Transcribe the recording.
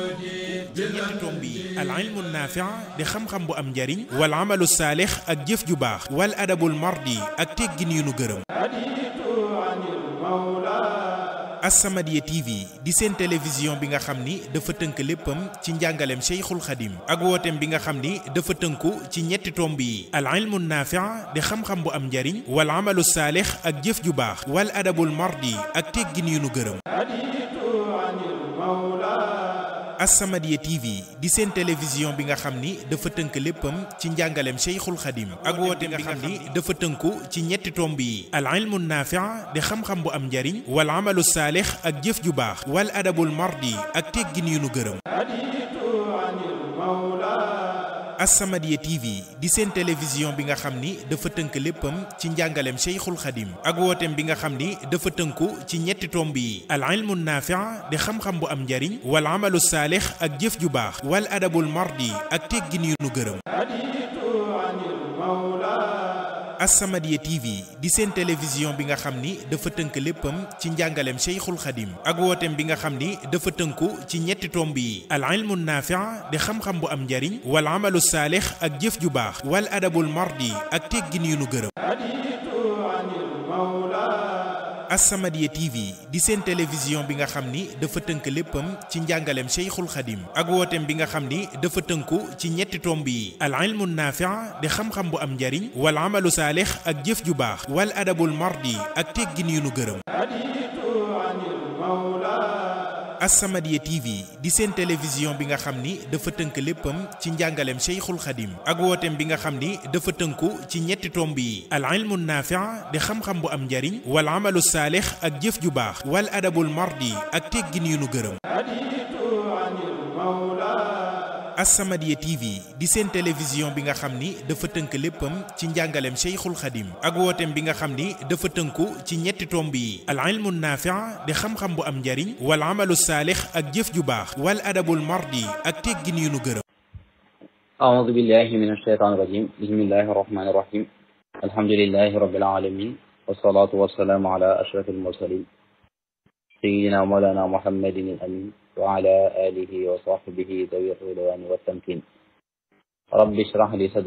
ñetti tomb yi al ilmu naafi di xam-xam bu am njariñ wal amalu saalix ak jëf ju baax wal adabul mardi ak teggin yu nu gërëm As-Samadiyya TV di seen télévision bi nga xam ni dafa tënk léppam ci njàngaleem Cheikhul Khadim ak wooteem bi nga xam ni dafa tënku ci ñetti tomb yi al ilmu naafi' di xam-xam bu am njariñ wal amalu saalix ak jëf ju baax wal adabul mardi ak teggin yu nu gërëm As-Samadiyya TV di seen télévision bi nga xam ni dafa tënk léppam ci njàngaleem Cheikhul Khadim ak wooteem bi nga xam ni dafa tënku ci ñetti tomb yi al ilmu naafi' di xam-xam bu am njariñ wal amalu saalix ak jëf ju baax wal adabul mardi ak teggin yu nu gërëm As-Samadiyya TV di seen télévision bi nga xam ni dafa tënk léppam ci njàngaleem Cheikhul Khadim ak wooteem bi nga xam ni dafa tënku ci ñetti tomb yi al ilmu naafi' di xam-xam bu am njariñ wal amalu saalix ak jëf ju baax wal adabul mardi ak teggin yu nu gërëm As-Samadiyya TV di seen télévision bi nga xam ni dafa tënk léppam ci njàngaleem Cheikhul Khadim ak wooteem bi nga xam ni dafa tënku ci ñetti tomb yi al ilmu naafi' di xam-xam bu am njariñ wal amalu saalix ak jëf ju baax wal adabul mardi ak teggin yu nu gërëm As-Samadiyya TV di seen télévision bi nga xam ni dafa tënk léppam ci njàngaleem Cheikhul Khadim ak wooteem bi nga xam ni dafa tënku ci ñetti tomb yi al ilmu naafi' di xam-xam bu am njariñ wal amalu saalix ak jëf ju baax wal adabul mardi ak teggin yu nu gërëm As-Samadiyya TV di seen télévision bi nga xam ni dafa tënk léppam ci njàngaleem Cheikhul Khadim ak wooteem bi nga xam ni dafa tënku ci ñetti tomb yi al ilmu naafi' di xam-xam bu am njariñ wal amalu saalix ak jëf ju baax wal adabul mardi ak teggin yu nu gërëm As-Samadiyya TV di seen télévision bi nga xam ni dafa tënk léppam ci njàngaleem Cheikhul Khadim ak wooteem bi nga xam ni dafa tënku ci ñetti tomb yi al ilmu naafi' di xam-xam bu am njariñ wal amalu saalix ak jëf ju baax wal adabul mardi ak teggin yu nu gërëm أعوذ بالله من الشيطان الرجيم بسم الله الرحمن الرحيم الحمد لله رب العالمين والصلاة والسلام على أشرف المرسلين سيدنا مولانا محمد الأمين وعلى آله وصحبه ذوي الرضوان والتمكين رب اشرح لي صدري